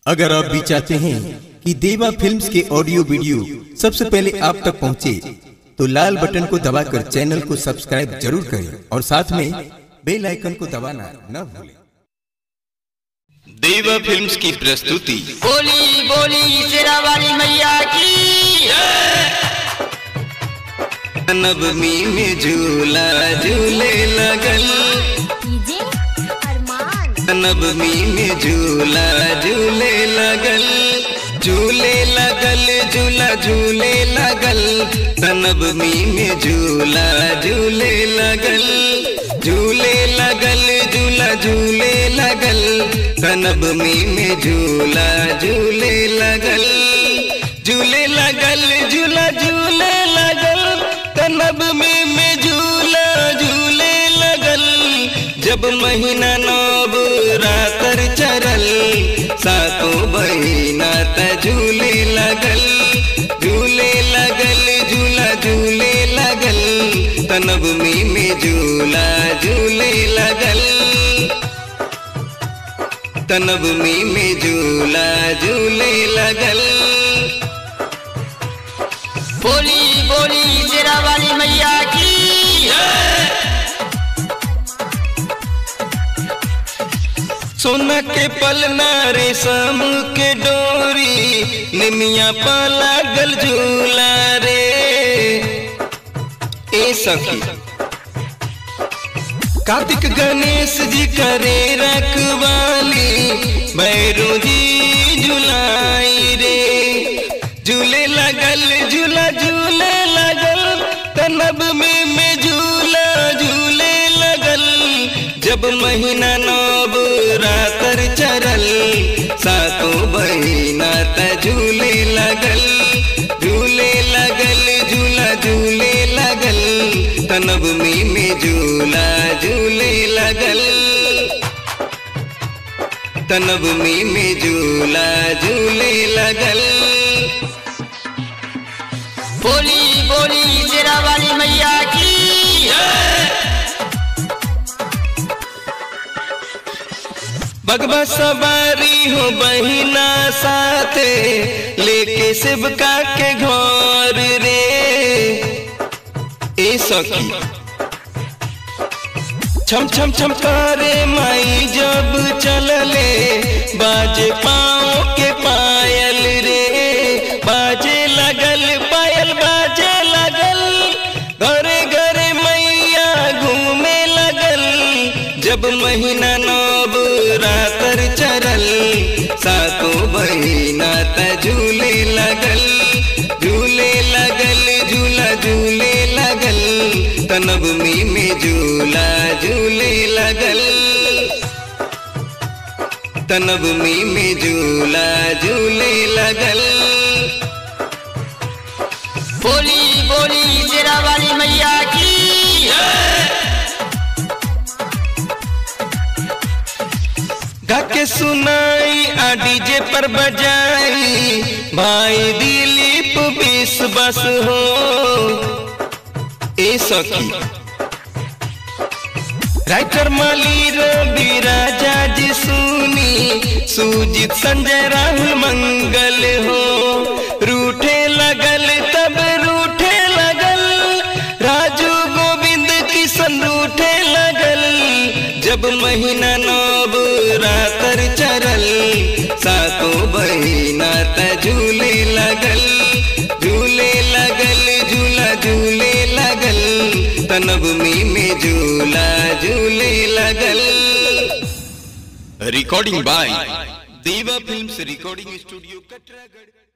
अगर आप भी चाहते हैं कि देवा फिल्म्स के ऑडियो वीडियो सबसे पहले आप तक पहुंचे, तो लाल बटन को दबाकर चैनल को सब्सक्राइब जरूर करें और साथ में बेल आइकन को दबाना न भूलें देवा फिल्म्स की प्रस्तुति बोली बोली शेरा वाली मैया की नवमी में झूला झूले लगल डीजे अरमान नवमी में झूला झूले लगल झूले लगल झूला झूले लगल नवमी में झूला झूले लगल झूले लगल झूला झूले लगल नवमी में झूला झूले लगल झूले लगल झूला झूले लगल नवमी में झूला झूले लगल जब महीना नव रातर चरल सातों बहिना त झूले लगल झूले लगल झूला झूले लगल तनवमी में झूला झूले लगल तनवमी में झूला झूले लगल बोली बोली शेरा वाली मैया की सोना के पलना रेशम के डोरी निमिया पाला गल झूला रे ए सखी कार्तिक गणेश जी करे रखवाली भैरू जी झुलाई रे झूले लगल झूला झूले लगल तनब में में झूला झूले लगल जब महीना नव रातर चरल सातों बहिना त झूले लगल झूले लगल झूला झूले लगल तनवमी में झूला झूले लगल तनवमी में झूला झूले लगल बोली बोली शेरा वाली मैया की बगवा सवारी हो बहिना साथे लेके शिवका के घर रे ए सखी छम छम छम करे माई जब चलले बाजे पाँव के पायल रे बाजे लगल पायल बाजे लगल घरे घरे मैया घूमे लगल जब महीना नव रातर चरल सातों बहिना त झूले लगल झूले लगल झूला झूले लगल तनवमी में झूला झूले लगल तनवमी में झूला झूले लगल बोली बोली शेरा वाली मैया की गा के सुनाई आ डीजे पर बजाई भाई दिलीप बीस बस हो ए सखी राइटर माली रवि राजा जी सुनी सुजीत संजय राहुल मंगल हो रूठे लगल तब रूठे लगल राजू गोविंद किशन रूठे लगल जब महीना नव रातर चरल सातों बहिना त झूले लगल झूले लगल झूला झूले लगल तनवमी में झूला झूले लगल recording by Deva films recording studio Katragarh